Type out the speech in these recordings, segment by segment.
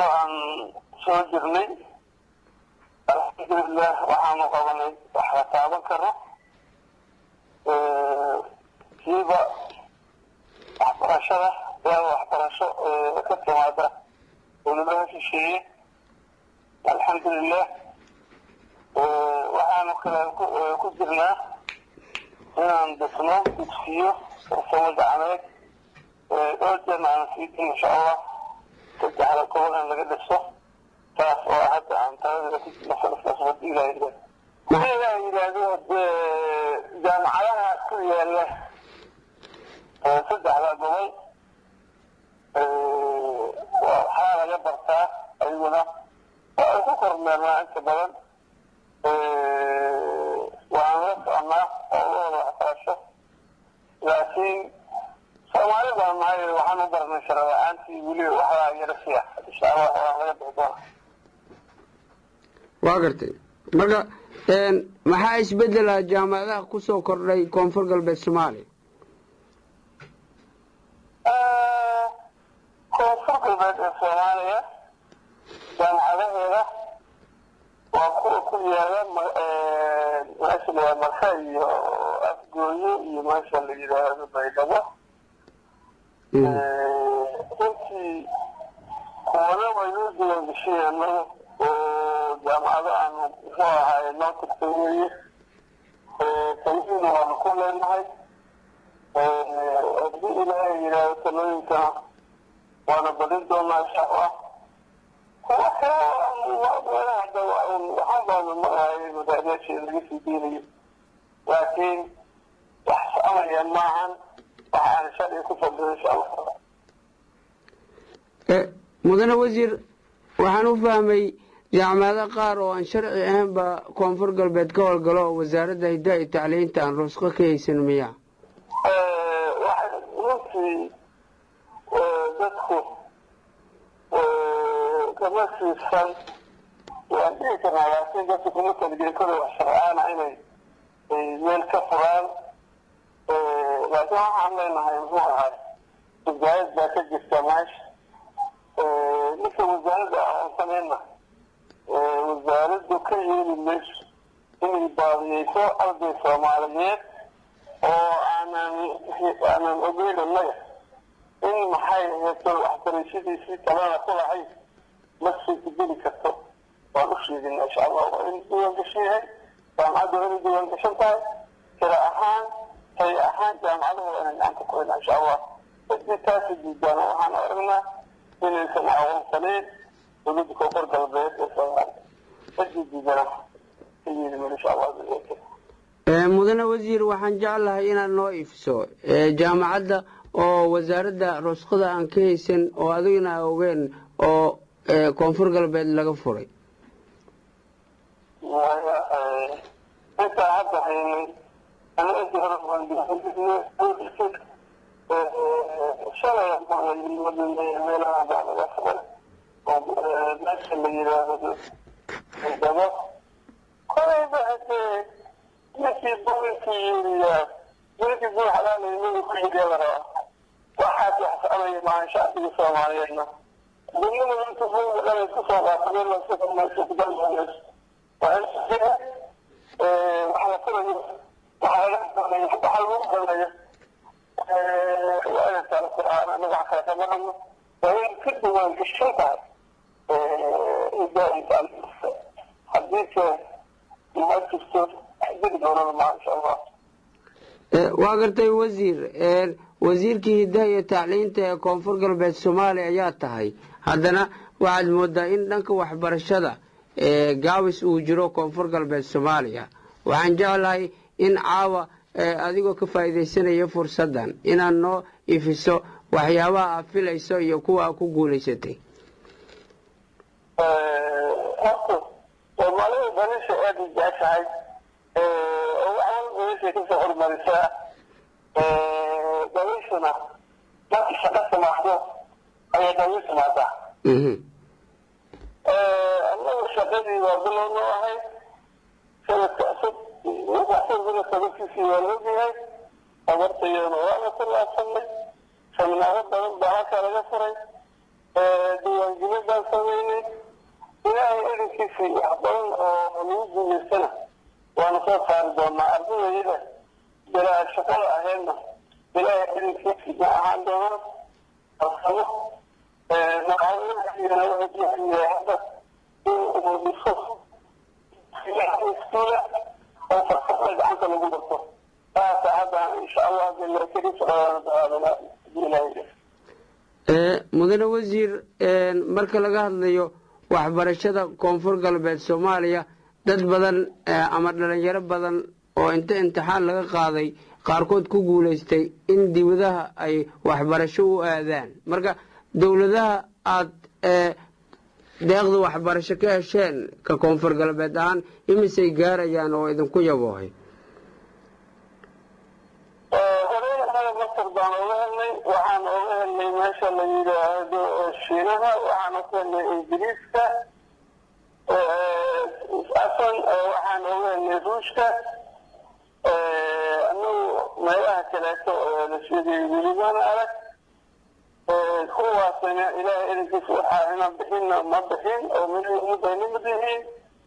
muddo aan soo jirnay alxamdulilah waxaanu qabanay wax la taaban karo siiba waxbarashada yaa waxbarasho ka timaada dowladaha shisheeye alxamdulilah waxaanu kale ku jirnaa inaan dhisno dugsiyo farsamo gacmeed dhowr jeerna aan sii din insha allah saddexda gobol in laga dhiso taas oo hadda aan taladeeda ku jirno sanadkaas wadi ilaa yidhahdo ilaa yidhaahdo jaamacadaha ku yaala saddexda gobol waxaa laga bartaa ayaguna waa ay ku kormeernaa inta badan waan la soconaa howlahooda waxbarasho laakiin soomaali baan nahay waxaan u baranay shara la-aantii weli waxbaa yara siya insha allah waan laga bixi doona waa gartay marka maxaa isbedela jaamacadaha kusoo kordhay koonfur galbeed soomaaliya koonfur galbeed ee soomaaliya jaamacadaheeda waa kuwa ku yaala meesha la marka iyo afgooye iyo meesha la yidhaahdo baydhabo runtii kuwana waynoo diiwaan geshiyeen anagu oo jaamacado aanu muxuu ahaay noo tagtay weeye taladiina waanu ku leenahay haddii ilaahay yidhaahdo talooyinkana waana badin doonaa insha allah kuwa kale meelaha waxaan baanu maahay madaxyaasheeda laga sii deynayo laakiin wax soconaya maahan wax aan sharci ku fadhiyo insha allah mudane wasiir waxaan u fahmay jaamacado qaar oo aan sharci ahaynba koonfur galbeed ka howlgalo oo wasaaradda hiddaha iyo tacliinta aan rusqo ka haysan miya runtii dadku kama siisan waan dhihi karnaa laakiin dadku kuma talgelin koda wax sharcaana inay meel ka furaan laakiin waxaan leenahay muxuu ahay wasaarad baa ka jirta meesha ninka wasaaradda aqoonsanayna wasaaraddu ka yeeli mayso inay baadiyeyso arday soomaaliyeed oo aanan aanan ogeyn annaga in maxay aheeto waxbarashadiisii kalena ku lahayd ma suurtageli karto waan u sheegina insha allah waa in diiwaan gashan yahay jaamacadda waa inay diiwaan gashan tahay tira ahaan tay ahaan jaamacaduhu waa inay gacanta ku haynaa insha allah hadii taasi diidaan waxaan aragnaa inaysan aqoonsanayn dowladda koonfur galbeed ee soomaaliya hadii diidana ka yeeli mayno insha allah mudane wasiir waxaan jeclahay inaad noo ifiso jaamacadda oo wasaaradda rusqada aan ka haysan oo adiguna ogeen oo koonfur galbeed laga furay intaa hadda haynay ana intii hore shalay meelaha baa laga furay oo meesha la yidhaahdo dabo kolayba hadee ninkii bulinkii yiriyaa bulinkii bul xalaalaynaga ku xigee la rabaa waxaas wax soconaya maahan shacbiga soomaaliyeedna duniyada inta buliga dhan isku soo qaatadeen laskudalmayso waa in wax la furayo waxa laga doonayo waxa lagu doonayo waa inay taala qur'aan anaga wax kale kama hadno waa in ka duwaan gashan tahay idaa hadiise ma jirto jiri doonana maa insha allah waa gartay wasiir wasiirkii hiddaha iyo tacliinta ee koonfur galbeed soomaaliya ayaa tahay haddana waxaad moodaa in dhanka waxbarashada gaabis uu jiro koonfur galbeed soomaaliya waxaan jeclahay in caawa adigoo ka faa'iidaysanaya fursaddan inaad noo ifiso waxyaabaha aad filayso iyo kuwa aad ku guulaysatay horta soomaalida danisha aada u jeceshahay oo wax walba meeshay kasoo hormarisaa dawishuna marka shaqo timaado ayay dawi timaadaa annagu shaqadii waa bilow noo ahayd sanadka cusub sanadka sababkiisii waa la ogyahay abartayana waa la tallaabsanay seminaaro badan baa halkaa laga furay diiwaangelin baan sameynay ilaahay erinkiisii wax badan oo lagu guulaystana waanu soo saari doonaa ardadayada bilaa shaqada ahaydna ilaahay erinkiisii ma ahaan doonaan alsamo madaxweynahayana wuxuu diyaariyay hadda in uu dhiso iskuula oo farsamada gacanta lagu barto taasa hadda insha allah mudane wasiir marka laga hadlayo waxbarashada koonfur galbeed soomaaliya dad badan ama dhalinyaro badan oo inta imtixaan laga qaaday qaarkood ku guulaystay in dibadaha ay waxbarasho u aadaan marka dowladaha aada deeqda waxbarasho ka hesheen ka koonfur galbeed ahaan imisay gaarayaan oo idinku yaboohay masar baan oga helnay waxaan oga helnay meesha la yidhaahdo shiinaha waxaan oga helnay ingiriiska asan waxaan oga helnay ruushka anagu meelaha kaleeto la sheegay welibana arag kuwaasina ilaahay erinkiisa waxaa ina bixinna ma bixin oo midayna mid yihiin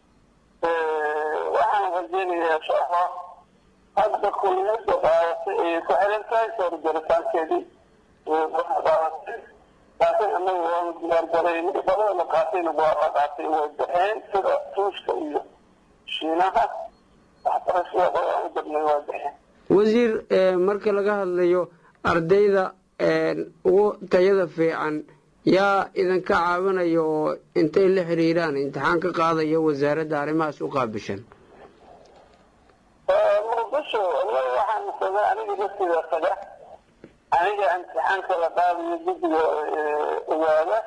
waxaan rajeynayaa insha allah hadda kuliyada qaadatay ayay ku xiran tahay soo jaritaankeedii qaadatay laakiin anagu waanu diyaargaray badada la qaatayna waa la qaatay way baxeen sida ruushka iyo shiinaha waxbarashada qodaan u dabnay waa baxeen wasiir marka laga hadlayo ardayda ugu tayada fiican yaa idinka caawinaya oo intay la xiriiraan imtixaan ka qaadaya wasaaradda arrimahaas u qaabishan muqdisho anaga waxaan saga aniga laftiida taga aniga imtixaanka la qaadayo guddiga ogaada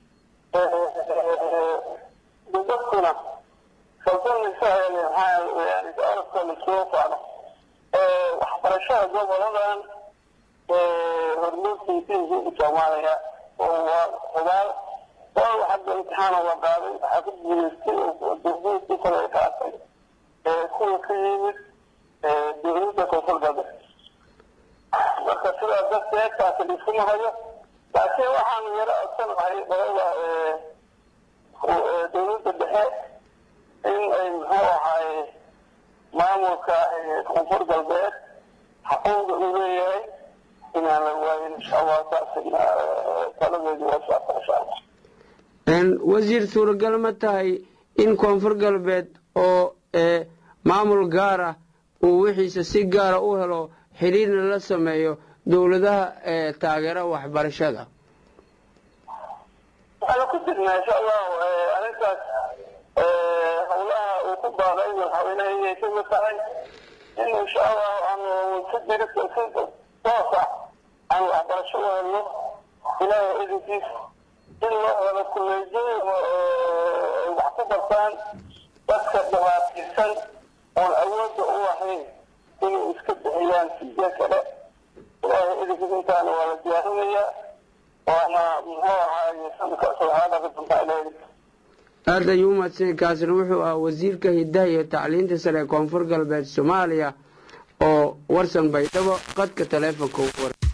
dadkuna kalsanaysa maxaa orafka lasoo socdo waxbarashada goboladan hormuudkiisa soomaaliya oo waa hubaal waa hadda imtixaana la qaaday waxaa ku guuleystay oo durbuudkii kale qaatay kuwa ka yimid dowladda koonfur galbeed marka sidaa darteed taasi liskuma hayo laakiin waxaanu yaro codsanahay dhalada dowladda dhexe in ay muxuu ahaay maamulka koonfur galbeed xaquuqda uu leeyahay inaan la waayin insha allah taasina taladeedu waa socota insha allah wasiir suuragal ma tahay in koonfur galbeed oo maamul gaara uu wixiisa si gaara u helo xiriirna la sameeyo dowladaha taageera waxbarashada waxaana ku jirnaa insha allahu arrintaas howlaha uu ku baaqay madaxweynaha inay kamid tahay in insha allahu aanu si jiri si toosa aan waxbarasho u helno ilaahay idinkiis in loo helo kuleejooyin ay wax ku bartaan dadka dhibaataysan oon awoodda u lahayn inay iska bixiyaan sidee kale ilaahay idinkiis intaana waa la diyaarinayaa waana muxuu ahaaye sanadka saddexaad ka dambe ilaahay aada ayuu umadsanya kaasina wuxuu ahaa wasiirka hidaha iyo tacliinta sare ee koonfur galbeed soomaaliya oo warsan baydhabo qadka taleefonka ugu war